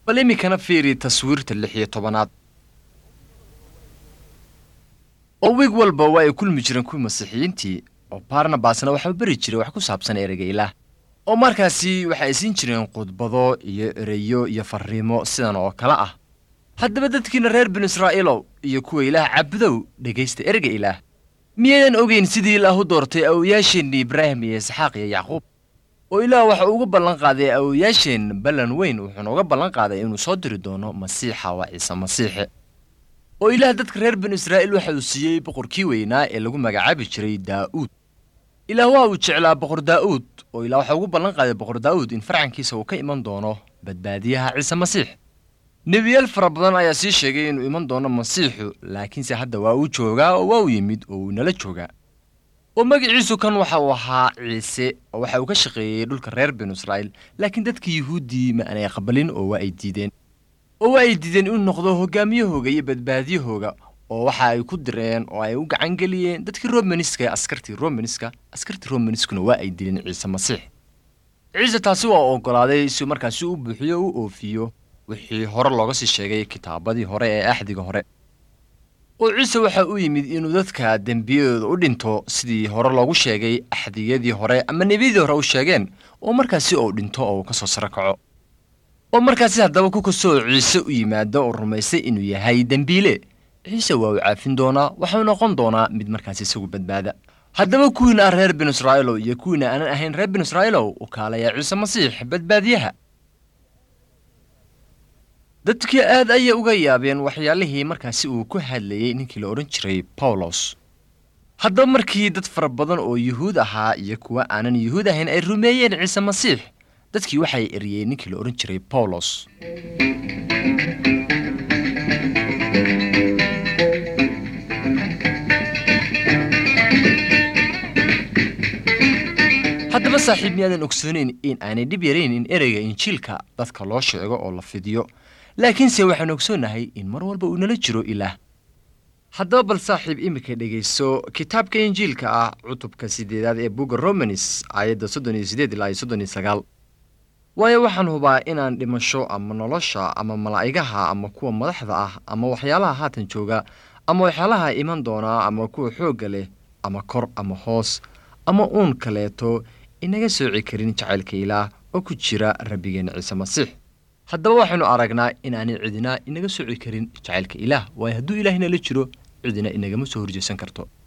bal iminkana fiiri taswiirta lix iyo tobanaad oo wiig walba waa ay kulmi jireen kuwii masiixiyiintii oo barnabasna waxaa beri jiray wax ku saabsan ereyga ilaah oo markaasi waxa ay siin jireen khudbado iyo ereyo iyo farriimo sidan oo kale ah haddaba dadkiina reer binu israa'iilow iyo kuwa ilaah cabudow dhegaysta ereyga ilaah miyaydan ogeyn sidii ilaah u doortay awowayaasheenni ibraahim iyo isxaaq iyo yacquub oo ilaah waxa uga ballan qaaday awowayaasheen ballan weyn wuxuuna uga ballan qaaday inuu soo diri doono masiixa waa ciise masiixe oo ilaah dadka reer binu israa'iil waxa uu siiyey boqorkii weynaa ee lagu magacaabi jiray daa'uud ilaah waa uu jeclaa boqor daa'uud oo ilaah waxa ugu ballan qaaday boqor daa'uud in farcankiisa uu ka iman doono badbaadiyaha ciise masiix nebiyaal fara badan ayaa sii sheegay inuu iman doono masiixu laakiinse hadda waa uu joogaa oo waa uu yimid oo uu nala joogaa oo magaciisu kan waxa uu ahaa ciise oo waxa uu ka shaqeeyey dhulka reer binu israa'iil laakiin dadkii yuhuuddii ma aanay aqbalin oo waa ay diideen oo waa ay diideen inuu noqdo hoggaamiyahooga iyo badbaadiyahooga oo waxa ay ku direen oo ay u gacan geliyeen dadkii romaniska ee askartii romaniska askartii romaniskuna waa ay dileen ciise masiix ciise taasi waa oggolaaday si markaasi u buuxiyo u oofiyo wixii hore looga sii sheegay kitaabadii hore ee axdiga hore oo ciise waxa uu yimid inuu dadka dembiyadooda u dhinto sidii hore loogu sheegay axdiyadii hore ama nebiyadii hore u sheegeen oo markaasi uu dhinto oo uu ka soo saro kaco oo markaasi haddaba ku kastoo ciise u yimaado oo rumaystay inuu yahay dembiile ciise waa uu caafin doonaa waxau noqon doonaa mid markaasi isagu badbaada haddaba kuwiina ah reer binu israa'iilow iyo kuwiina aanan ahayn reer binu israa'iilow u kaalayaa ciise masiix badbaadiyaha dadkii aad ayay uga yaabeen waxyaalihii markaasi uu ku hadlayey ninkii la odhan jiray bawlos haddaba markii dad fara badan oo yuhuud ahaa iyo kuwa aanan yuhuud ahayn ay rumeeyeen ciise masiix dadkii waxay eriyeen ninkii la odhan jiray bawlos haddaba saaxiib miyaadan ogsooneyn in aanay dhib yarayn in ereyga injiilka dadka loo sheego oo la fidiyo laakiinse waxaan ogsoonnahay in mar walba uu nala jiro ilaah haddaba bal saaxiib iminka dhegayso kitaabka injiilka ah cutubka siddeedaad ee bugga romanis aayadda soddon iyo siddeed ilaa iyo soddon iyo sagaal waayo waxaan hubaa inaan dhimasho ama nolosha ama malaa'igaha ama kuwa madaxda ah ama waxyaalaha haatan jooga ama waxyaalaha iman doonaa ama kuwa xoogga leh ama kor ama hoos ama uun kaleeto inaga sooci karin jacaylka ilaah oo ku jira rabbigeenna ciise masiix haddaba waxaynu aragnaa inaanay cidina inaga sooci karin jacaylka ilaah waayo hadduu ilaah inala jiro cidina inagama soo horjeesan karto